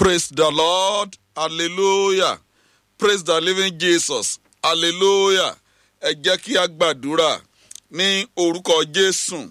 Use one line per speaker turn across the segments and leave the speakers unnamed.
Praise the Lord. Hallelujah. Praise the living Jesus. Hallelujah. Ẹ jẹ́ kí a gbàdúrà ní orúkọ Jésù.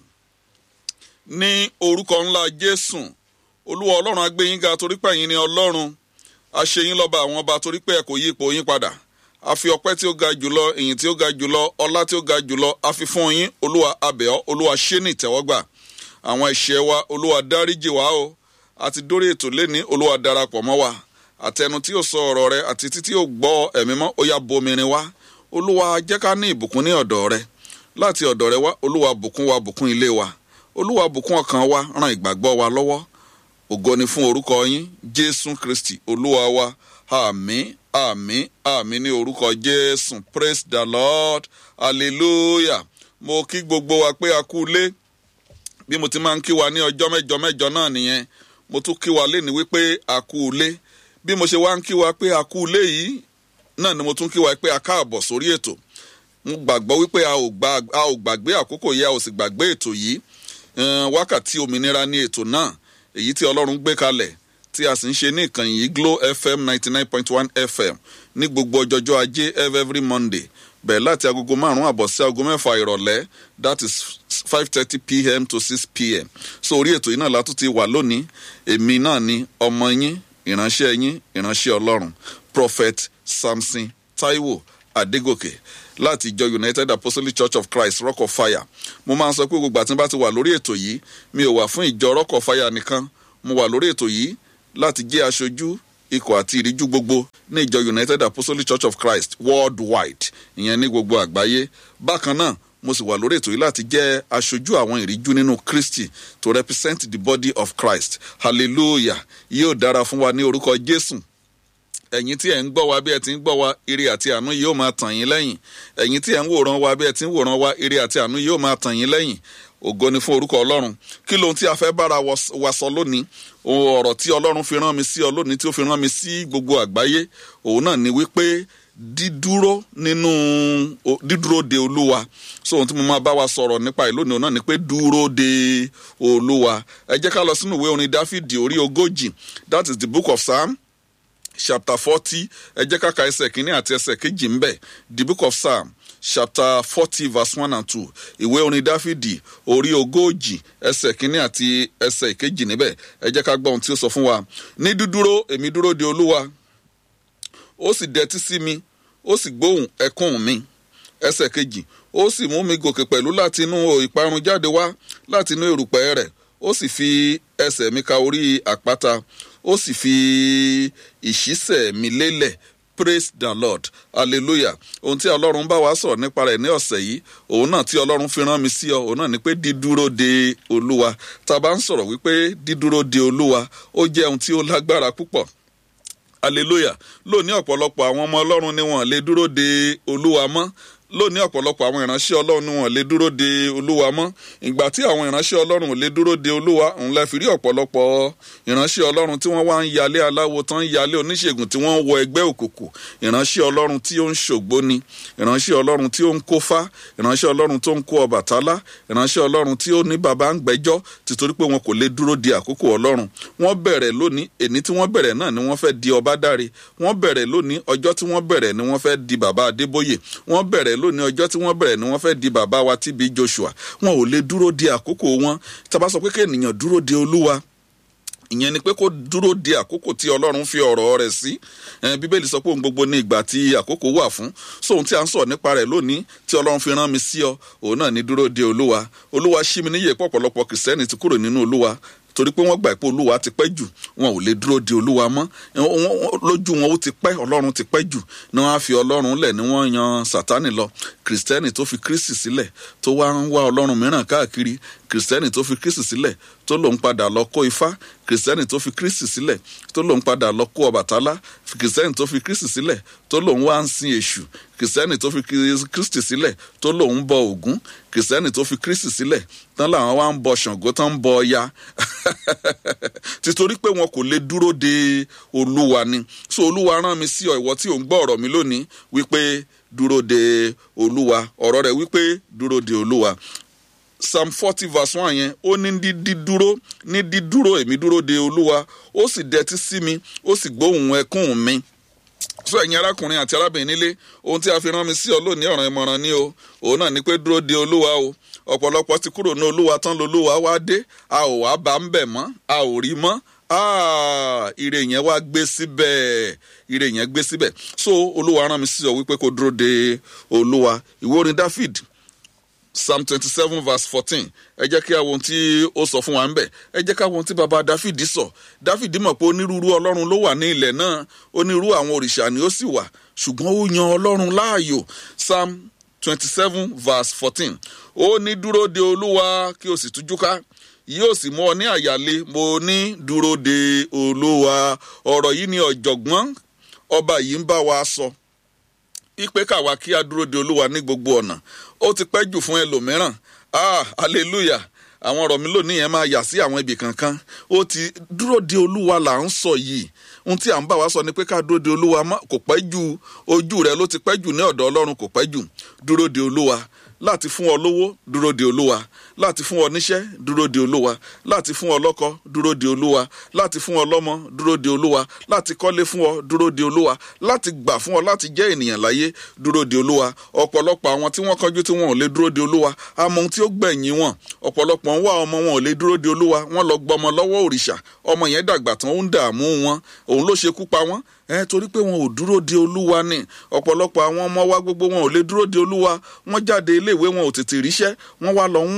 Ní orúkọ ńlá Jésù. Olúwa Ọlọ́run agbẹ́yìn ga torí pé ẹ̀yin ni Ọlọ́run. A ṣe yín lọ́ba àwọn ọba torí pé ẹ kò yí ipò yín padà. A fi ọpẹ́ tí ó ga jùlọ, ìyìn tí ó ga jùlọ, ọlá tí ó ga jùlọ, a fi fún yín. Olúwa abẹ́ọ́, Olúwa ṣé ní ìtẹ́wọ́gbà. Àwọn ẹ̀ṣẹ̀ wa, Olúwa dáríjì wá o àti dórí ètò lẹ́ni olúwa darapọ̀ mọ́ wa àtẹnu tí yóò sọ ọ̀rọ̀ rẹ àti títí yóò gbọ́ ẹ̀mí mọ́ ó yá bomirin wá olúwa jẹ́ ká ní ìbùkún ní ọ̀dọ̀ rẹ láti ọ̀dọ̀ rẹ wá olúwa bùkún wa bùkún ilé wa olúwa bùkún ọkàn wa ran ìgbàgbọ́ wa lọ́wọ́ ògo ni fún orúkọ yín jésù kristi olúwa wa àmín àmín àmín ní orúkọ jésù praise the lord hallelujah mo kí gbogbo wa pé a kú lé bí mo ti máa ń kí wa ní ọjọ́ mẹ́jọ mẹ́jọ náà nìyẹn mo tún kí wa léni wípé a kú ilé bí mo ṣe wá ń kí wa pé a kú ilé yìí náà ni mo tún kí wa pé a káàbọ̀ sórí ètò mo gbàgbọ́ wípé a ò gbàgbé àkókò yìí a ò sì gbàgbé ètò yìí wákàtí òmìnira ní ètò náà èyí tí ọlọ́run gbé kalẹ̀ tí a sì ń ṣe ní ìkànnì yìí Glo FM ninety nine point one FM ní gbogbo ọjọ́jọ́ ajé every Monday bẹ̀rẹ̀ láti agogo márùn-ún àbọ̀ sí agogo mẹ́fà ìrọ̀lẹ́ that is five thirty pm to six pm so orí ètò yìí náà látún ti wà lónìí èmi náà ni ọmọ yín ìránṣẹ́ yín ìránṣẹ́ ọlọ́run prophet samson taiwo adégòkè láti ìjọ united apostolic church of christ rock of fire mo máa ń sọ pé gbogbo àti bá ti wà lórí ètò yìí mi ò wà fún ìjọ rock of fire nìkan mo wà lórí ètò yìí láti jẹ́ aṣojú ikọ̀ àti ìríjú gbogbo ní ìjọ united apostolic church of christ worldwide ìyẹn ní gbogbo àgbáyé bákan náà mo sì wà lórí ètò yìí láti jẹ́ aṣojú àwọn ìríjú nínú kristi to represent the body of christ hallelujah yóò dára fún wa ní orúkọ jésù ẹ̀yin tí ẹ̀ ń gbọ́ wa bí ẹ ti ń gbọ́ wa ire àti àánú yóò máa tàn yín lẹ́yìn ẹ̀yin tí ẹ̀ ń wòran wa bí ẹ ti ń wòran wa ire àti àánú yóò máa tàn yín lẹ́yìn ògo ni fún orúkọ ọlọ́run kí lóhun tí a fẹ́ bára wa sọ lónìí ọ̀rọ̀ tí ọlọ́run fi rán mi sí ọ lónìí tí ó fi rán mi sí gbogbo àgbáyé òun náà ni wípé dídúró nínú dídúró de olúwa so ohun tí mo máa bá wa sọ̀rọ̀ nípa ẹ̀ lónìí òun náà ni pé dúró de olúwa ẹ jẹ́ ká lọ sínú ìwé orin dáfídì orí ogójì that is the book of psalm chapter forty ẹ jẹ́ ká ka ẹsẹ̀ kínní àti ẹsẹ̀ kejì ń bẹ̀ the book of psalm chapter forty verse one and two ìwé orin dáfídì orí ogójì ẹsẹ̀ kínní àti ẹsẹ̀ kejì níbẹ̀ ẹ jẹ́ ká gbọ́ ohun tí ó sọ fún wa ní dúdúró èmi dúró de olúwa ó sì dẹtí sí mi ó sì gbóhùn ẹkún mi ẹsẹ̀ kejì ó sì mú mi gòkè pẹ̀lú láti inú ìparun jáde wá láti inú erùpẹ̀ rẹ̀ ó sì fi ẹsẹ̀ mi ka orí àpáta ó sì fi ìṣísẹ̀ mi lélẹ̀ praise the lord hallelujah ohun tí ọlọ́run bá wa sọ̀rọ̀ nípa rẹ̀ ní ọ̀sẹ̀ yìí òun náà tí ọlọ́run fi rán mi sí ọ òun náà ni pé dídúró de olúwa tá a bá ń sọ̀rọ̀ wípé dídúró de olúwa ó jẹ́ ohun tí ó lágbára púpọ̀ hallelujah lónìí ọ̀pọ̀lọpọ̀ àwọn ọmọ ọlọ́run ni wọ́n lè dúró de olúwa mọ́ lónìí ọ̀pọ̀lọpọ̀ àwọn ìránṣẹ́ ọlọ́run ni wọ́n lè dúró de olúwa mọ́ ìgbà tí àwọn ìránṣẹ́ ọlọ́run ò lè dúró de olúwa òun lè fi rí ọ̀pọ̀lọpọ̀ ìránṣẹ́ ọlọ́run tí wọ́n wá ń yalé aláwo tán ń yalé oníṣègùn tí wọ́n ń wọ ẹgbẹ́ òkùnkùn ìránṣẹ́ ọlọ́run tí ó ń ṣògbó ni ìránṣẹ́ ọlọ́run tí ó ń kófá ìránṣẹ́ ọlọ́run tó ń kó ọbàtálá ìránṣẹ́ ọlọ́run tí ó ní bàbá ń gbẹ́jọ́ títorí pé wọn kò lè dúró de àkókò ọlọ́run wọ́n bẹ̀rẹ̀ lónìí èní tí wọ́n bẹ̀rẹ̀ náà ni wọ́n fẹ́ di ọba dáre wọ́n bẹ̀rẹ̀ lónìí ọjọ́ tí wọ́n bẹ̀rẹ̀ ni wọ́n fẹ́ di bàbá adébóyè wọ́n bẹ̀rẹ̀ lónìí ọjọ́ tí wọ́n bẹ̀rẹ̀ ni wọ́n fẹ́ di bàbá wa TB Joshua wọn ò lè dúró de àkókò wọn tá a bá sọ pé kéèyàn dúró de olúwa ìyẹn ni pé kó dúró de àkókò tí ọlọ́run fi ọ̀rọ̀ rẹ̀ sí bíbélì sọ pé ohun gbogbo ní ìgbà tí àkókò wà fún sóhun tí a ń sọ nípa rẹ̀ lónìí tí ọlọ́run fi rán mi sí ọ òun náà ní dúró de olúwa olúwa ṣí mi níyè pọ̀pọ̀lọpọ̀ kìrìsìtẹ́nì ti kúrò nínú olúwa torí pé wọ́n gbà pé olúwa ti pẹ́ jù wọn ò lè dúró de olúwa mọ́ lójú wọn ó ti pẹ́ ọlọ́run ti pẹ́ jù ni wọ́n á fi ọlọ́run lẹ̀ ni wọ́n yan sátánì lọ kìrìsìtẹ́nì tó fi kristi sílẹ̀ tó wá ń wá ọlọ́run mìíràn káàkiri kìrìsìtẹ́nì tó fi kristi sílẹ̀ tó lòun padà lọ kó ifá kìrìsìtẹ́nì tó fi kristi sílẹ̀ tó lòun padà lọ kó ọbàtálá kìrìsìtẹ́nì tó fi kristi sílẹ̀ tó lòun wá ń sin èṣù kìrìsìtẹ́nì tó fi kristi sílẹ̀ tó lòun bọ ògún kìrìsìtẹ́nì tó fi kristi sílẹ̀ tán làwọn wá ń bọ ṣàngó tán ń bọ ọya títorí pé wọn kò lè dúró de olúwa ni so olúwa rán mi sí ọ ìwọ tí ò ń gbọ́ ọ̀rọ̀ mi lónìí wípé dúró de olúwa ọ̀rọ̀ rẹ̀ wípé dúró de olúwa psalm forty verse one yẹn ó ní dídúró ní dídúró èmi dúró de olúwa ó sì dẹtí sí mi ó sì gbóhùn ẹkún mi so ẹ̀yin arákùnrin àti arábìnrin nílé ohun tí a fi rán mi sí ọ lónìí ọ̀ràn ìmọ̀ràn ni o òun náà ni pé dúró de olúwa o ọ̀pọ̀lọpọ̀ ti kúrò ní olúwa tán lolúwa wá dé a ò wá bá ń bẹ̀ mọ́ a ò rí mọ́ ire yẹn wá gbé síbẹ̀ ire yẹn gbé síbẹ̀ so olúwa rán mi sí ọ wípé kó dúró de olúwa ìwé orin david psalm twenty seven verse fourteen ẹ jẹ́ kí àwọn tí ó sọ fún wa ń bẹ̀ ẹ jẹ́ kí àwọn tí baba dáfídì sọ dáfídì mọ̀ pé onírúurú ọlọ́run ló wà ní ilẹ̀ náà onírúurú àwọn òrìṣà ni ó sì wà ṣùgbọ́n ó yan ọlọ́run láàyò psalm twenty seven verse fourteen ó ní dúró de olúwa kí o sì tújú ká yóò sì mú ọ ní àyàlé mo ní dúró de olúwa ọ̀rọ̀ yìí ni ọ̀jọ̀gbọ́n ọba yìí ń bá wa sọ ipe káwa kí a dúró de olúwa ní gbogbo ọ̀nà ó ti pẹ́ jù fún ẹlòmíràn ah hallelujah àwọn ọ̀rọ̀ mi lónìí yẹn máa yà sí àwọn ibì kankan ó ti dúró de olúwa là ń sọ yìí ohun tí à ń bá wa sọ ni pé ká dúró de olúwa kò pẹ́ jù ojú rẹ ló ti pẹ́ jù ní ọ̀dọ̀ ọlọ́run kò pẹ́ jù dúró de olúwa láti fún ọ lówó dúró de olúwa láti fún ọ níṣẹ́ dúró de olúwa láti fún ọ lọ́kọ dúró de olúwa láti fún ọ lọ́mọ dúró de olúwa láti kọ́lé fún ọ dúró de olúwa láti gbà fún ọ láti jẹ́ ènìyàn láyé dúró de olúwa ọ̀pọ̀lọpọ̀ àwọn tí wọ́n kánjú tí wọn ò lè dúró de olúwa àmọ́ ohun tí ó gbẹ̀yìn wọn ọ̀pọ̀lọpọ̀ ń wá ọmọ wọn ò lè dúró de olúwa wọ́n lọ gbọmọ lọ́wọ́ òrìṣà ọmọ yẹn dàgbà tán ó ń dààmú wọn òun ló ṣekú pa wọ́n ẹ torí pé wọn ò dúró de olúwa ni ọ̀pọ̀lọpọ̀ àwọn ọmọ wa gbogbo wọn ò lè dúró de olúwa wọ́n jáde iléèwé wọn ò tètè ríṣẹ́ wọ́n wá lọ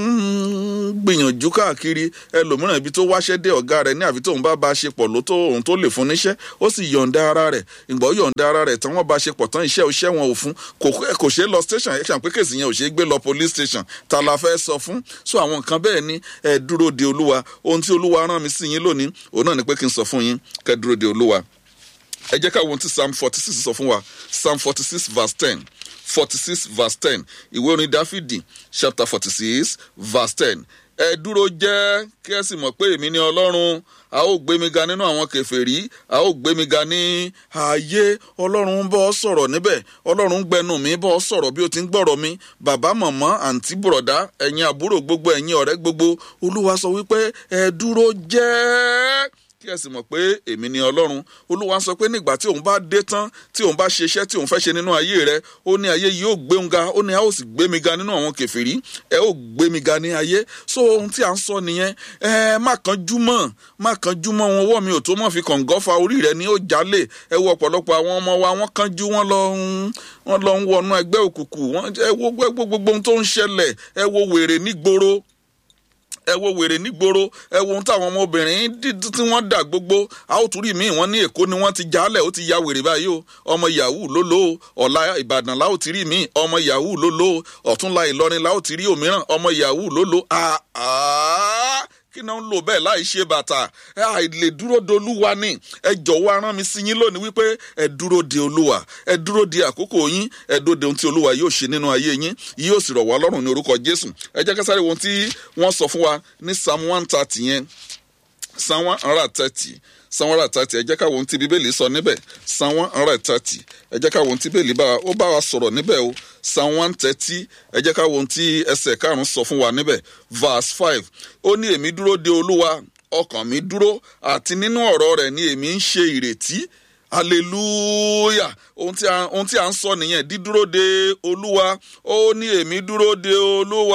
ń gbìyànjú káàkiri ẹlòmíràn ibi tó wáṣẹ́ dé ọ̀gá rẹ̀ ní àfi tóun bá ba ṣe pọ̀ ló tó òun tó lè fún níṣẹ́ ó sì yọ̀ǹda ara rẹ̀ ìgbọ́ yọ̀ǹda ara rẹ̀ tán wọ́n bá ṣe pọ̀ tán iṣẹ́ iṣẹ́ wọn ò fún kò ṣeé lọ station ẹ̀ ṣàpé kèsì yẹn ò ṣeé gbé lọ police station ta la fẹ́ sọ fún so àwọn nǹkan bẹ́ẹ̀ ni ẹ dúró de olúwa ohun tí olúwa rán mi sí yín lónìí òun náà ni pé kí n sọ fún yín kẹ́ dúró de olúwa ẹ jẹ́ ká wo ohun tí psalm forty six sọ fún wa psalm forty six verse ten forty six verse ten ìwé orin dáfídì chapter forty six verse ten ẹ dúró jẹ́ kí ẹ sì mọ̀ pé èmi ni ọlọ́run a ó gbé mi ga nínú àwọn kẹfẹ́rí a ó gbé mi ga ní ààyè ọlọ́run ń bọ́ sọ̀rọ̀ níbẹ̀ ọlọ́run ń gbẹnu mi bọ́ sọ̀rọ̀ bí o ti ń gbọ́rọ̀ mi bàbá màmá àǹtí bùrọ̀dá ẹ̀yin àbúrò gbogbo ẹ̀yin ọ̀rẹ́ gbogbo olúwa sọ wípé ẹ dúró jẹ́ kí ẹ sì mọ̀ pé èmi ni ọlọ́run olúwa sọ pé nígbà tí òun bá dé tán tí òun bá ṣe iṣẹ́ tí òun fẹ́ ṣe nínú ayé rẹ ó ní ayé yìí ó gbé òun ga ó ní a ó sì gbé mi ga nínú àwọn kẹfìrí ẹ ó gbé mi ga ní ayé so ohun tí a ń sọ nìyẹn ẹ má kánjú mọ́ má kánjú mọ́ wọn wọ́ mi ò tó mọ́ fi kàngọ́ fa orí rẹ ní ó jalè ẹ wo ọ̀pọ̀lọpọ̀ àwọn ọmọ wa wọ́n kánjú wọ́n lọ ń wọ́n lọ ń wọnú ẹgbẹ́ òkùnkùn ẹ wo gbogbo ohun tó ń ṣẹlẹ̀ ẹ wo wèrè nígboro ẹ wo wèrè nígboro ẹ wo ohun táwọn ọmọbìnrin tí wọ́n dà gbogbo a ó tún rí míì wọ́n ní èkó ni wọ́n ti jálẹ̀ ó ti ya wèrè báyìí o ọmọ yahoo ló lò ó ọ̀la ìbàdàn la ó ti rí míì ọmọ yahoo ló lò ó ọ̀túnla ìlọrin la ó ti rí òmíràn ọmọ yahoo ló lò ó kí náà ń lò bẹ́ẹ̀ láì ṣe bàtà àìlè dúró de olúwa ni ẹ jọ̀wọ́ arán mi sí yín lónìí wípé ẹ dúró de olúwa ẹ dúró de àkókò yín ẹ dúró de ohun tí olúwa yóò ṣe nínú ayé yín yóò sì rọ̀ wá lọ́rùn ní orúkọ jésù ẹ jẹ́ ká sáré ohun tí wọ́n sọ fún wa ní psalm one thirty yẹn psalm one hundred thirty psalm one hundred thirty ẹ jẹ́ ká wo ohun tí bíbélì sọ níbẹ̀ psalm one hundred thirty ẹ jẹ́ ká wo ohun tí bíbélì bá ó bá wa sọ̀rọ̀ níbẹ̀ o psalm one thirty ẹ jẹ́ ká wo ohun tí ẹsẹ̀ karùn-ún sọ fún wa níbẹ̀ verse five ó ní èmi dúró de olúwa ọkàn mi dúró àti nínú ọ̀rọ̀ rẹ̀ ni èmi ń ṣe ìrètí hallelujah ohun tí a ohun tí a ń sọ nìyẹn dídúró de olúwa ó ní èmi dúró de olúwa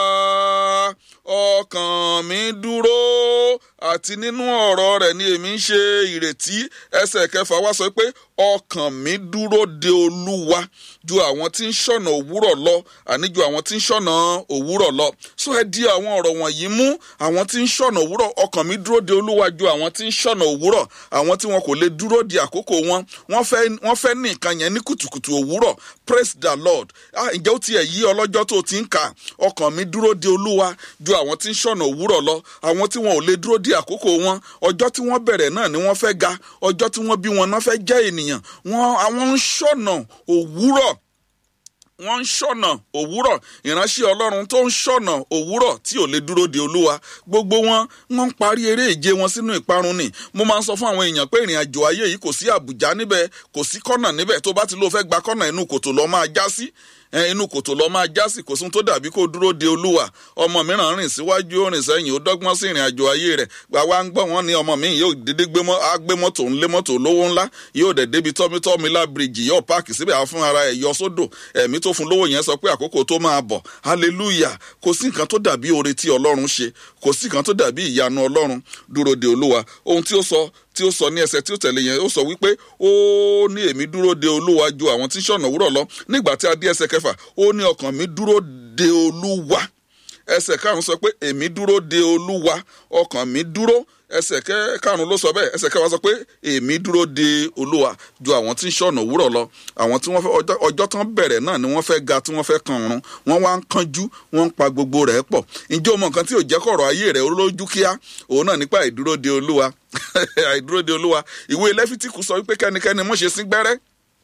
ọkàn mi dúró àti nínú ọ̀rọ̀ rẹ̀ ni èmi ń ṣe ìrètí ẹsẹ̀ kẹfà wá sọ pé ọkàn mi dúró de olúwa ju àwọn tí ń ṣọ̀nà òwúrọ̀ lọ àní ju àwọn tí ń ṣọ̀nà òwúrọ̀ lọ so ẹ di àwọn ọ̀rọ̀ wọ̀nyí mú àwọn tí ń ṣọ̀nà òwúrọ̀ ọkàn mi dúró de olúwa ju àwọn tí ń ṣọ̀nà òwúrọ̀ àwọn tí wọn kò lè dúró di àkókò wọn wọ́n fẹ́ wọ́n fẹ́ ní nǹkan yẹn ní kùtùkùtù òwúrọ̀ praise the lord ah ǹjẹ́ ó tiẹ̀ yí ọlọ́jọ́ tó ti ń kà ọkàn mi dúró de olúwa ju àwọn tí ń ṣọ̀nà òwúrọ̀ lọ àwọn tí wọn ò lè dúró di àkókò wọn ọjọ́ tí wọ́n bẹ̀rẹ̀ náà ni wọ́n fẹ́ ga ọjọ́ tí wọ́n bí wọn náà fẹ́ jẹ́ ènìyàn wọn àwọn ń ṣọ̀nà òwúrọ̀ wọ́n ń ṣọ̀nà òwúrọ̀ ìránṣẹ́ ọlọ́run tó ń ṣọ̀nà òwúrọ̀ tí ò lè dúró de olúwa gbogbo wọn wọ́n ń parí eré ìje wọn sínú ìparun ni mo máa ń sọ fún àwọn èèyàn pé ìrìn àjò ayé yìí kò sí àbùjá níbẹ̀ kò sí kọ́nà níbẹ̀ tó bá ti lóo fẹ́ gba kọ́nà inú kòtò lọ́ọ́ máa já sí inú kòtò lọ máa já sí kò sún tó dàbí kó dúró de olúwa ọmọ mìíràn rìn síwájú ó rìn sẹ́yìn ó dọ́gbọ́n sí ìrìn àjò ayé rẹ̀ àwa ń gbọ́ wọn ní ọmọ mi yóò dédé gbé mọ́tò ńlé mọ́tò lówó ńlá yóò dẹ̀ débi tọ́mítọ́mí lábìrìjì yóò páàkì síbẹ̀ àwọn fún ara ẹ̀ yọ sódò ẹ̀mí tó fún lówó yẹn sọ pé àkókò tó máa bọ̀ hallelujah kò sí nǹkan tó dàbí oore tí ọlọ́run ṣe kò sí nǹkan tó dàbí ìyanu ọlọ́run dúró de olúwa ohun tí ó sọ tí ó sọ ní ẹsẹ tí ó tẹ̀lé yẹn ó sọ wípé ó ní èmi dúró de olúwa ju àwọn tí ń ṣọ̀nà òwúrọ̀ lọ nígbà tí a dé ẹsẹ kẹfà ó ní ọkàn mi dúró de olúwa ẹsẹ karùn sọ pé èmi dúró de olúwa ọkàn mi dúró ẹsẹ karùn ló sọ bẹ́ẹ̀ ẹsẹ kẹwàá sọ pé èmi dúró de olúwa ju àwọn tí ń ṣọ̀nà òwúrọ̀ lọ àwọn tí wọ́n fẹ́ ọjọ́ tán bẹ̀rẹ̀ náà ni wọ́n fẹ́ ga tí wọ́n fẹ́ kan ọ̀run wọ́n wá ń kánjú wọ́n ń pa gbogbo rẹ̀ pọ̀ ǹjẹ́ o mọ nǹkan tí ò jẹ́ kọ̀rọ̀ ayé rẹ̀ lójú kíá òun náà nípa ìdúró de olúwa àìdúró de olúwa ìwé lẹ́fítíkù sọ wípé kẹ́nikẹ́ni mọ̀ ṣe sí gbẹ́rẹ́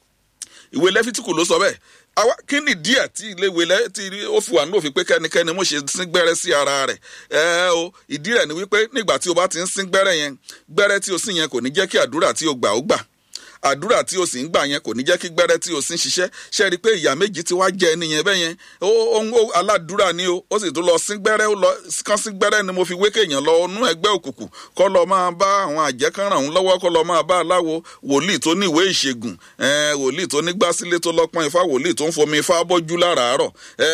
ìwé lẹ́fítíkù ló sọ bẹ́ẹ̀ àwa kí ni díẹ̀ tí ilé ìwé lẹ́ tí ó fi wà ní òfin pé kẹ́nikẹ́ni mọ̀ ṣe sí gbẹ́rẹ́ sí ara rẹ̀ ẹ o ìdí rẹ̀ ni wípé nígbà tí o bá ti ń sín gbẹ́rẹ́ yẹn gbẹ́rẹ́ tí o sì yẹn kò ní jẹ́ kí àdúrà tí o gbà ó gbà àdúrà tí o sì ń gbà yẹn kò ní jẹ́ kí gbẹ́rẹ́ tí o sì ń ṣiṣẹ́ ṣe rí i pé ìyá méjì ti wá jẹ ẹni yẹn bẹ́ẹ̀ yẹn ó aládùúrà ni o ó sì tún lọ sí gbẹ́rẹ́ ó lọ kán sí gbẹ́rẹ́ ni mo fi wé kéèyàn lọ nú ẹgbẹ́ òkùnkùn kọ́ lọ máa bá àwọn àjẹkán ràn án lọ́wọ́ kọ́ lọ máa bá aláwo wòlíì tó ní ìwé ìṣègùn wòlíì tó ní gbásílé tó lọ́pọ́n ifá wòlíì tó ń fomi ifá bọ́jú láràárọ̀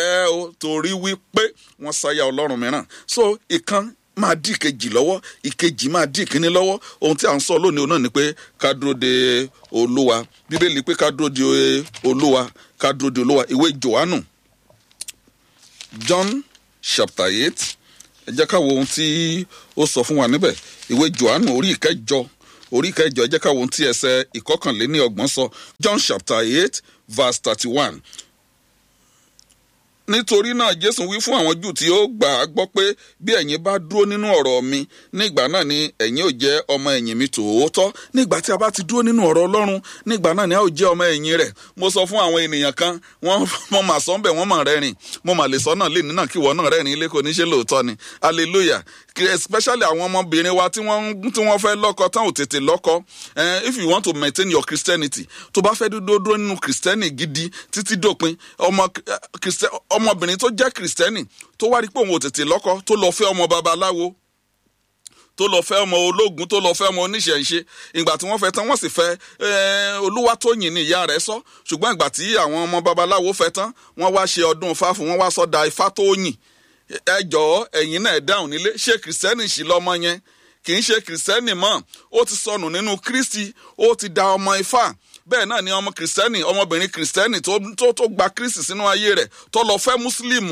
torí wípé wọ́n sáyà ọlọ́run mìíràn so ìkan máa dí ìkejì lọ́wọ́ ìkejì máa dí ìkíní lọ́wọ́ ohun tí à ń sọ lónìí náà ni pé ká dúró de olúwa bíbélì pé ká dúró de olúwa ká dúró de olúwa ìwé johannu john chapter eight ẹ jẹ́ ká wo ohun tí ó sọ fún wa níbẹ̀ ìwé johannu orí ìkẹjọ orí ìkẹjọ ẹ jẹ́ ká wo ohun tí ẹsẹ̀ ìkọkànléní ọgbọ̀n sọ john chapter eight verse thirty one nítorí náà jésù wí fún àwọn jù tí ó gbà á gbọ́ pé bí ẹ̀yin bá dúró nínú ọ̀rọ̀ mi nígbà náà ni ẹ̀yin ò jẹ́ ọmọ ẹ̀yìn mi tòótọ́ nígbà tí a bá ti dúró nínú ọ̀rọ̀ ọlọ́run nígbà náà ni a ò jẹ́ ọmọ ẹ̀yìn rẹ̀ mo sọ fún àwọn ènìyàn kan wọ́n mọ̀ mà sọ ń bẹ̀ wọ́n mọ̀ rẹ́rìn mo mà lè sọ náà lè nínà kí wọ́n náà rẹ́rìn ilé kò ní ṣe lóòótọ́ ni hallelujah especially àwọn ọmọbìnrin wa tí wọ́n tí wọ́n fẹ́ lọ́kọ tán ò tètè lọ́kọ if you want to maintain your christianity tó bá fẹ́ dúró dúró nínú christianity gidi títí dópin ọmọ ọmọbìnrin tó jẹ́ kìrìsìtẹ́nì tó wá rí pé òun ò tètè lọ́kọ tó lọ fẹ́ ọmọ babaláwo tó lọ fẹ́ ọmọ ológun tó lọ fẹ́ ọmọ oníṣẹ̀ǹṣe ìgbà tí wọ́n fẹ́ tán wọ́n sì fẹ́ olúwatóyìn ní ìyá rẹ̀ sọ ṣùgbọ́n ìgbà tí àwọn ọmọ babaláwo fẹ́ tán wọ́n wá ṣe ọdún ifá fún wọ́n wá sọ́dà ifá tó yìn ẹ jọ̀ọ́ ẹ̀yin náà dáhùn nílé ṣé kìrìsìtẹ́nì sì lọ́mọ yẹn kì í ṣe kìrìsìtẹ́nì mọ́ ó ti sọnù nínú kristi ó ti da ọmọ ifá bẹ́ẹ̀ náà ni ọmọ kìrìsìtẹ́nì ọmọbìnrin kìrìsìtẹ́nì tó tó tó gba kristi sínú ayé rẹ̀ tó lọ fẹ́ mùsùlùmù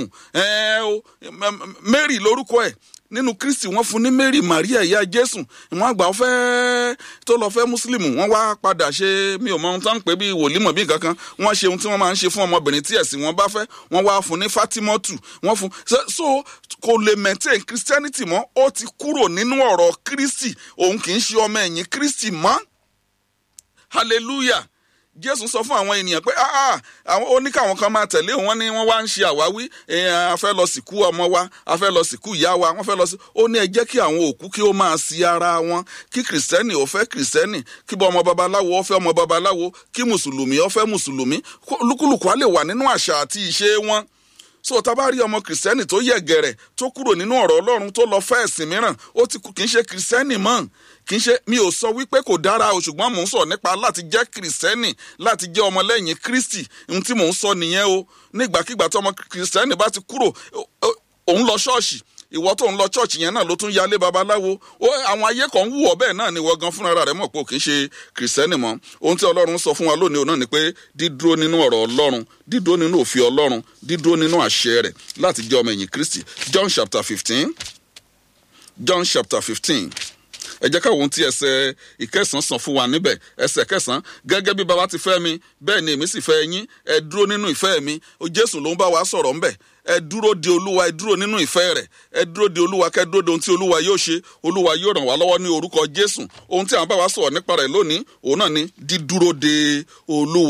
mary lórúkọ ẹ̀ nínú kristi wọ́n fún ní mary maria ìyá jésù wọ́n àgbà fẹ́ tó lọ fẹ́ mùsùlùmù wọ́n wá padà ṣe mi ò mọ ohun tó ń pè bí wòlímọ̀ bí kankan wọ́n ṣe ohun tí wọ́n máa ń ṣe fún ọmọbìnrin tí ẹ̀sìn wọn bá fẹ́ wọ́n wá fún ní fatimọ́tù wọ́n fún so kò lè maintain christianity mọ́ ó ti kúrò nínú ọ̀rọ̀ kristi òun kì í ṣe ọmọ ẹ̀yìn kristi mọ́ hallelujah jésù sọ fún àwọn ènìyàn pé àwọn ó ní káwọn kan máa tẹ̀lé wọn ní wọ́n wá ń ṣe àwáwí a fẹ́ lọ sìnkú ọmọ wa a fẹ́ lọ sìnkú ìyá wa wọ́n fẹ́ lọ sí ó ní ẹ jẹ́ kí àwọn òkú kí ó máa sí ara wọn kí kìrìsìtẹ́nì ó fẹ́ kìrìsìtẹ́nì kí bọ́ ọmọ babaláwo ó fẹ́ ọmọ babaláwo kí mùsùlùmí ó fẹ́ mùsùlùmí lúkúlùkù á lè wà nínú àṣà àti ìṣe wọn so tá a bá rí ọmọ kìrìsìtẹ́nì tó yẹ gẹ̀rẹ̀ tó kúrò nínú ọ̀rọ̀ ọlọ́run tó lọ fẹ́ ẹ̀sìn mìíràn ó ti kì í ṣe kìrìsìtẹ́nì mọ́ kì í ṣe mi ò sọ wípé kò dára o ṣùgbọ́n mò ń sọ nípa láti jẹ́ kìrìsìtẹ́nì láti jẹ́ ọmọlẹ́yìn kristi ohun tí mò ń sọ nìyẹn o nígbàkigbà tí ọmọ kìrìsìtẹ́nì bá ti kúrò òun lọ ṣọ́ọ̀ṣì ìwọ tó ń lọ ṣọ́ọ̀ṣì yẹn náà ló tún yálé babaláwo ó àwọn ayé kan ń wù ọ́ bẹ́ẹ̀ náà ni ìwọ gan fúnra rẹ̀ mọ̀ pé ò kì í ṣe kìrìsìtẹ́nì mọ́ ohun tí ọlọ́run sọ fún wa lónìí náà ni pé dídúró nínú ọ̀rọ̀ ọlọ́run dídúró nínú òfin ọlọ́run dídúró nínú àṣẹ rẹ̀ láti jẹ́ ọmọ ẹ̀yìn kristi john chapter fifteen john chapter fifteen ẹ jẹ́ káwọn tí ẹsẹ̀ ìkẹsàn sàn fún wa níbẹ̀ ẹsẹ̀ kẹsàn gẹ́gẹ́ bí baba ti fẹ́ mi bẹ́ẹ̀ ni èmi sì fẹ́ yín ẹ dúró nínú ìfẹ́ mi jésù ló ń bá wa sọ̀rọ̀ ńbẹ̀ ẹ dúró de olúwa ẹ dúró nínú ìfẹ́ rẹ̀ ẹ dúró de olúwa kẹ́ dúró de ohun tí olúwa yóò ṣe olúwa yóò ràn wá lọ́wọ́ ní orúkọ jésù ohun tí àwọn bá wa sọ̀rọ̀ nípa rẹ̀ lónìí òun náà ni dídúró de olúwa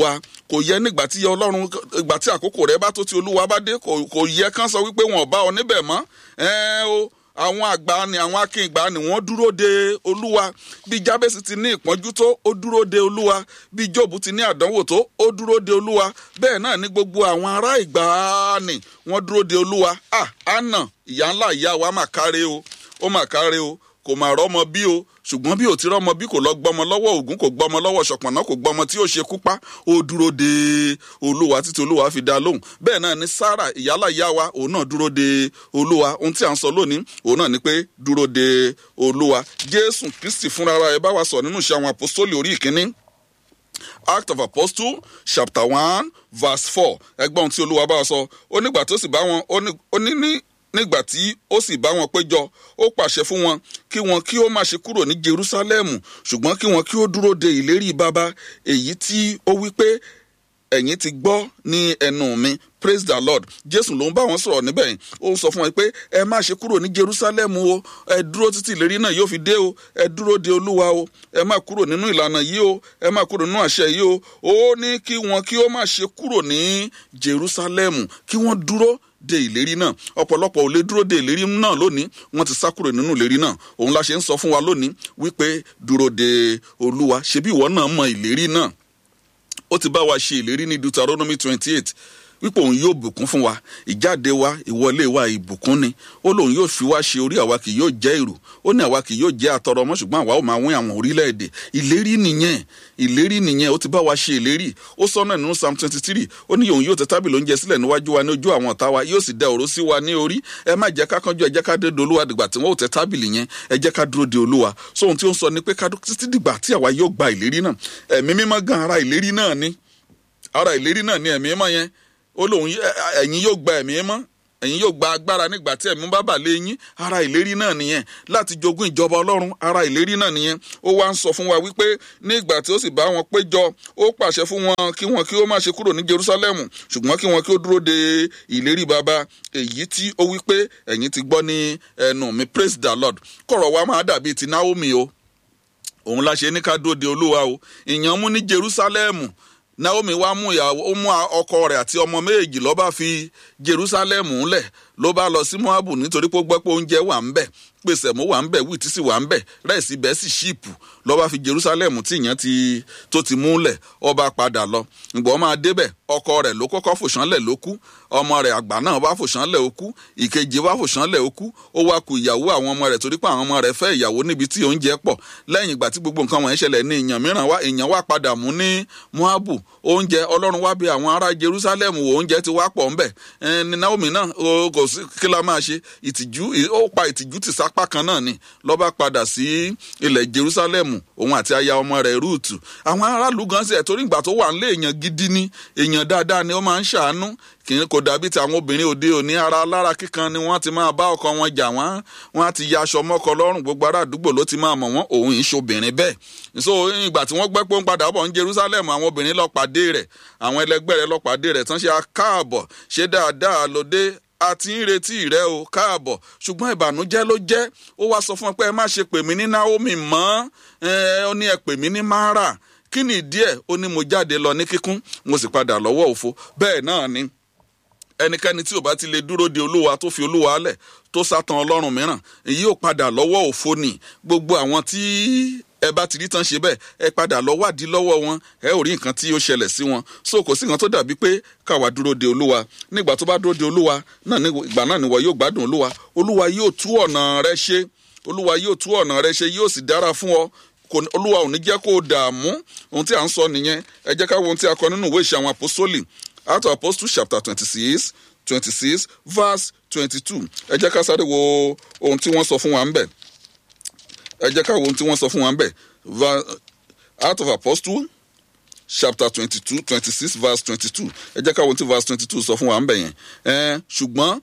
kò yẹ nígbà tí ọlọ́run ìgbà tí àkókò rẹ bá tó tí olúwa bá dé kò yẹ kán sọ wípé wọn ò bá ọ níbẹ̀ mọ́ ẹ o àwọn àgbà ni àwọn akíngbà ni wọ́n dúró de olúwa bí jábẹ́sì ti ní ìpọ́njú tó ó dúró de olúwa bí jóòbù ti ní àdánwò tó ó dúró de olúwa bẹ́ẹ̀ náà ní gbogbo àwọn ará ìgbà ni wọ́n dúró de olúwa ah anna ìyá ńlá ìyá wa mà káre o ó mà káre o kò mà rọ́mọ bí o ṣùgbọ́n bí ò ti rọ́mọ bí kò lọ gbọ́mọ lọ́wọ́ ògún kò gbọ́mọ lọ́wọ́ ṣọ̀pọ̀nà kò gbọ́mọ tí ó ṣe kú pa ó dúró de olúwa títí olúwa fi dá lóhùn bẹ́ẹ̀ náà ni sarah ìyálà ìyá wa òun náà dúró de olúwa ohun tí à ń sọ lónìí òun náà ni pé dúró de olúwa jésù kristi fúnra ẹ bá wa sọ nínú iṣẹ́ àwọn àpòstólì orí ìkíní act of apostle chapter one verse four ẹgbọ́n tí olúwa bá wa sọ ó nígbà tó sì bá wọn ó ní ní nígbà tí ó sì bá wọn péjọ ó pàṣẹ fún wọn kí wọn kí ó má ṣe kúrò ní jerusalem ṣùgbọ́n kí wọn kí ó dúró de ìlérí baba èyí tí ó wí pé ẹ̀yin ti gbọ́ ní ẹnu mi praise the lord jésù ló ń bá wọn sọ̀rọ̀ níbẹ̀ yìí ó sọ fún wọn pé ẹ má ṣe kúrò ní jerusalem o ẹ dúró títí ìlérí náà yóò fi dé o ẹ dúró de olúwa o ẹ má kúrò nínú ìlànà yìí o ẹ má kúrò nínú àṣẹ yìí o ó ní kí wọn kí ó má ṣe kúrò ní jerusalem kí wọn dúró de ìlérí náà ọ̀pọ̀lọpọ̀ ò lè dúró de ìlérí náà lónìí wọ́n ti sá kúrò nínú ìlérí náà òun la ṣe ń sọ fún wa lónìí wípé dúró de olúwa ṣebí ìwọ náà mọ ìlérí náà ó ti bá wa ṣe ìlérí ní deuteronomy twenty eight wípé òun yóò bùkún fún wa ìjáde wa ìwọlé wa ìbùkún ni ó lóun yóò fi wá ṣe orí àwa kì yóò jẹ́ èrò ó ní àwa kì yóò jẹ́ àtọrọ ọmọ ṣùgbọ́n àwa ò máa wín àwọn orílẹ̀-èdè ìlérí nìyẹn ìlérí nìyẹn ó ti bá wa ṣe ìlérí ó sọ náà nínú psalm twenty three ó ní òun yóò tẹ tábìlì oúnjẹ sílẹ̀ níwájú wa ní ojú àwọn ọ̀tá wa yóò sì dẹ òró sí wa ní orí ẹ má jẹ́ ká kánjú ẹ jẹ́ ká dé de olúwa dìgbà tí wọ́n ò tẹ tábìlì yẹn ẹ jẹ́ ká dúró de olúwa so ohun tí ó ń sọ ni pé ká títí dìgbà tí àwa yóò gba ìlérí náà ẹ̀mí mímọ́ gan ara ìlérí náà ni ara ìlérí náà ni ẹ̀mí mímọ́ yẹn ó lóun ẹ̀yin yóò gba ẹ̀mí mọ́ ẹ̀yin yóò gba agbára nígbà tí ẹ̀mí bá bà lé yín ara ìlérí náà nìyẹn láti jogún ìjọba ọlọ́run ara ìlérí náà nìyẹn ó wá ń sọ fún wa wípé nígbà tí ó sì bá wọn péjọ ó pàṣẹ fún wọn kí wọn kí ó má ṣe kúrò ní jerusalem ṣùgbọ́n kí wọn kí ó dúró de ìlérí baba èyí tí ó wípé ẹ̀yin ti gbọ́ ní ẹnu mi praise the lord kọ̀rọ̀ wa máa dàbí ti naomi o òun la ṣe ní ká dúró de olúwa o ìyàn mú ní jerusalem naomi wá mú ìyàwó ó mú ọkọ rẹ àti ọmọ méjì ló bá fi jerusalem ńlẹ ló bá lọ sí moabu nítorí pé ó gbọ́ pé oúnjẹ wà ń bẹ̀ pèsè mọ́ wà ń bẹ̀ wíìtì sì wà ń bẹ̀ rẹ́ẹ̀sì bẹ́ẹ̀ sì ṣíìpù ló bá fi jerusalem tí ìyẹn ti tó ti múlẹ̀ ọba padà lọ ìgbọ́ máa débẹ̀ ọkọ rẹ̀ ló kọ́kọ́ fòṣánlẹ̀ ló kú ọmọ rẹ̀ àgbà náà bá fòṣánlẹ̀ ó kú ìkejì bá fòṣánlẹ̀ ó kú ó wá ku ìyàwó àwọn ọmọ rẹ̀ torí pé àwọn ọmọ rẹ̀ fẹ́ ìyàwó níbi tí oúnjẹ pọ̀ lẹ́yìn ìgbà tí gbogbo nǹkan wọ̀nyí ṣẹlẹ̀ ní ìyàn mìíràn wá ìyàn wá padà mú ní moabu oúnjẹ ọlọ́run wá bí àwọn ará jerusalem wo oúnjẹ ti wá pọ̀ ńbẹ̀ ní naomi náà kò sí kí la máa ṣe ìtìjú ó pa ìtìjú ti sápá kan náà ni lọ́ba padà sí ilẹ̀ jerusalem òun àti aya ọmọ rẹ̀ ruth àwọn aráàlú gan sí ẹ̀ torí ìgbà tó wà nílé èèyàn gidi ni èèyàn dáadáa ni ó máa ń ṣàánú kì í kò dàbí ti àwọn obìnrin òde òní ara lára kíkan ni wọ́n ti máa bá ọkọ wọn jà wọ́n wọ́n á ti ya aṣọ mọ́kọ lọ́rùn gbogbo ará àdúgbò ló ti máa mọ̀ wọ́n òun yìí ṣobìnrin bẹ́ẹ̀ so ìgbà tí wọ́n gbẹ́ pé ó ń padà bọ̀ ní jerusalem àwọn obìnrin lọ pàdé rẹ̀ àwọn ẹlẹgbẹ́ rẹ̀ lọ pàdé rẹ̀ tán ṣe káàbọ̀ ṣe dáadáa lóde a ti ń retí rẹ o káàbọ̀ ṣùgbọ́n ìbànújẹ́ ló jẹ́ ó wá sọ fún ẹ pé ẹ má ṣe pè mí ní naomi mọ́ ẹ ó ní ẹ pè mí ní mara kí ni ìdí ẹ̀ ó ní mo jáde lọ ní kíkún mo sì padà lọ́wọ́ òfo bẹ́ẹ̀ náà ni ẹnikẹ́ni tí ò bá ti lè dúró de olúwa tó fi olúwa lẹ̀ tó sátán ọlọ́run mìíràn èyí ò padà lọ́wọ́ òfo ni gbogbo àwọn tí ẹ bá ti rí tán ṣe bẹ́ẹ̀ ẹ padà lọ wádìí lọ́wọ́ wọn ẹ ò rí nǹkan tí ó ṣẹlẹ̀ sí wọn so kò sí nǹkan tó dàbí pé káwa dúró de olúwa nígbà tó bá dúró de olúwa náà ìgbà náà nìwọ yóò gbádùn olúwa olúwa yóò tú ọ̀nà rẹ ṣe olúwa yóò tú ọ̀nà rẹ ṣe yóò sì dára fún ọ olúwa ò ní jẹ́ kó o dààmú ohun tí à ń sọ nìyẹn ẹ jẹ́ ká wo ohun tí a kọ nínú ìwé ìṣe àwọn àpòsólì out of apostles chapter twenty-six twenty-six verse twenty-two ẹ jẹ́ ká sáré wo ohun tí wọ́n sọ fún wa ń bẹ̀ ẹ jẹ́ ká wo ohun tí wọ́n sọ fún wa ń bẹ̀ out of apostles chapter twenty-two twenty-six verse twenty-two ẹ jẹ́ ká wo ohun tí verse twenty-two sọ fún wa ń bẹ̀ yẹn ṣùgbọ́n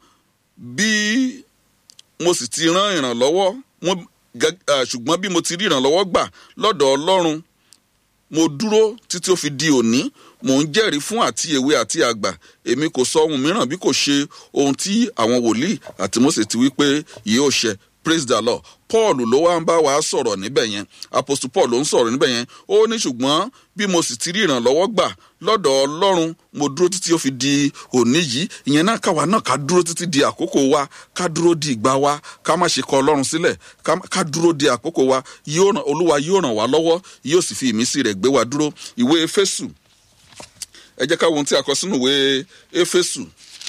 bí mo sì ti rán ìrànlọ́wọ́ ṣùgbọ́n bí mo ti rí ìrànlọ́wọ́ gbà lọ́dọ̀ ọlọ́run mo dúró títí ó fi di òní mò ń jẹ́rìí fún àti èwe àti àgbà èmi kò sọ ohun mìíràn bí kò ṣe ohun tí àwọn wòlíì àti mose ti wí pé yóò ṣe praise the lord paul ló wá ń bá wa sọ̀rọ̀ níbẹ̀ yẹn apostle paul ló ń sọ̀rọ̀ níbẹ̀ yẹn ó ní ṣùgbọ́n bí mo sì ti rí ìrànlọ́wọ́ gbà lọ́dọ̀ ọlọ́run mo dúró títí ó fi di òní yìí ìyẹn náà káwa náà ká dúró títí di àkókò wa ká dúró di ìgbà wa ká má ṣe kọ ọlọ́run sílẹ̀ ká dúró di àkókò wa olúwa yóò ràn wá lọ́wọ́ yóò sì fi ìmísí rẹ̀ gbé wa dúró ìwé efésù ẹ jẹ́ ká wo ohun tí a kọ sínú ìwé efésù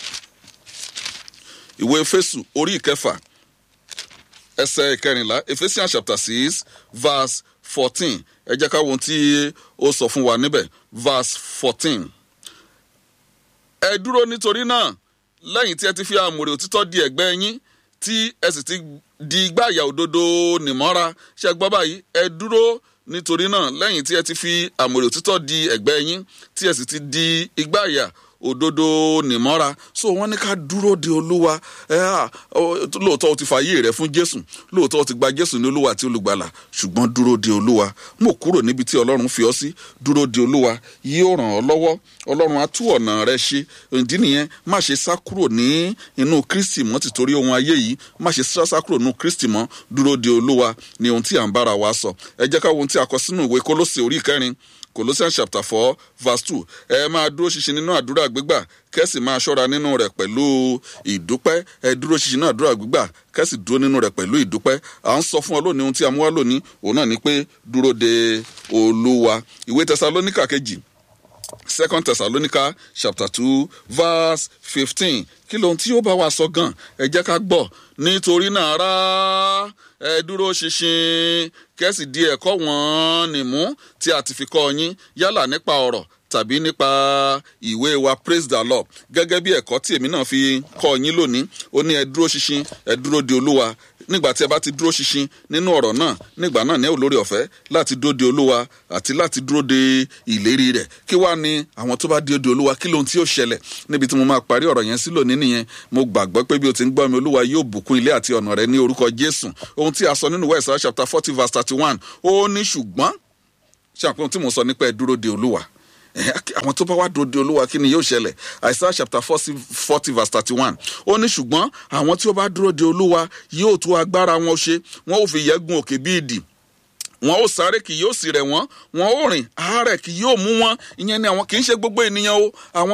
ìwé efésù orí ìkẹfà ẹsẹ̀ ìkẹrìnlá ephesians chapter six verse fourteen ẹ jẹ́ ká wo ohun tí ó sọ fún wa níbẹ̀ verse fourteen. ẹ dúró nítorí náà lẹ́yìn tí ẹ ti fi àmùrè òtítọ́ di ẹ̀gbẹ́ yín tí ẹ sì ti di igbáàyà òdodo nìmọ́ra ṣe gbọ́ báyìí ẹ dúró nítorí náà lẹ́yìn tí ẹ ti fi àmùrè òtítọ́ di ẹ̀gbẹ́ yín tí ẹ sì ti di igbáàyà òdodo nìmọ́ra so wọ́n ní ká dúró de olúwa ẹ à lóòótọ́ o ti fààyè rẹ fún jésù lóòótọ́ o ti gba jésù ní olúwa àti olùgbàlà ṣùgbọ́n dúró de olúwa mo kúrò níbi tí ọlọ́run fi ọ́ sí dúró de olúwa yóò ràn ọ́ lọ́wọ́ ọlọ́run á tú ọ̀nà rẹ ṣe ìdí nìyẹn má ṣe sá kúrò ní inú kristi mọ́ ti torí ohun ayé yìí má ṣe sá kúrò nínú kristi mọ́ dúró de olúwa ni ohun tí à ń bára wa sọ ẹ jẹ́ ká wo ohun tí a kọ sínú ìwé kólósè orí kẹrin colossians chapter four verse two ẹ máa dúró ṣinṣin nínú àdúrà gbígbà kẹ́sì máa ṣọ́ra nínú rẹ̀ pẹ̀lú ìdúpẹ́ ẹ dúró ṣinṣin nínú àdúrà gbígbà kẹ́sì dúró nínú rẹ̀ pẹ̀lú ìdúpẹ́ à ń sọ fún ọ lónìí ohun tí a mú wá lónìí òun náà ni pé dúró de olúwa ìwé tẹsalóníkà kejì second thessalonica chapter two verse fifteen kí lóhun tí ó bá wa sọ gan ẹ jẹ́ ká gbọ́ nítorí náà rà ẹ dúró ṣinṣin kẹ́sì di ẹ̀kọ́ wọn nìmú tí a ti fi kọ́ yín yálà nípa ọ̀rọ̀ tàbí nípa ìwé wa praise the lord gẹ́gẹ́ bí ẹ̀kọ́ tí èmi náà fi kọ́ yín lónìí ó ní ẹ dúró ṣinṣin ẹ dúró de olúwa nígbà tí ẹ bá ti dúró ṣinṣin nínú ọ̀rọ̀ náà nígbà náà ní olórí ọ̀fẹ́ láti dúró de olúwa àti láti dúró de ìlérí rẹ̀ kí wàá ní àwọn tó bá dúró de olúwa kí lóhun tí yóò ṣẹlẹ̀ níbi tí mo máa parí ọ̀rọ̀ yẹn sí lónìí nìyẹn mo gbàgbọ́ pé bí o ti ń gbọ́ mi olúwa yóò bùkún ilé àti ọ̀nà rẹ ní orúkọ jésù ohun tí a sọ nínú west chapter forty verse thirty one ó ní ṣùgbọ́n ṣàpéhùn tí mo sọ nípa ẹ dúró de olúwa àwọn tó bá wá dúró de olúwa kí ni yóò ṣẹlẹ̀ àìsàn chapter forty verse thirty one ó ní ṣùgbọ́n àwọn tí ó bá dúró de olúwa yóò tú agbára wọn ṣe wọn ò fi yẹ́gun òkè bí ìdì wọn ó sáré kì yóò sì rẹ̀ wọ́n wọn ó rìn àárẹ̀ kì yóò mú wọn ìyẹn ni àwọn kì í ṣe gbogbo ènìyàn o àwọn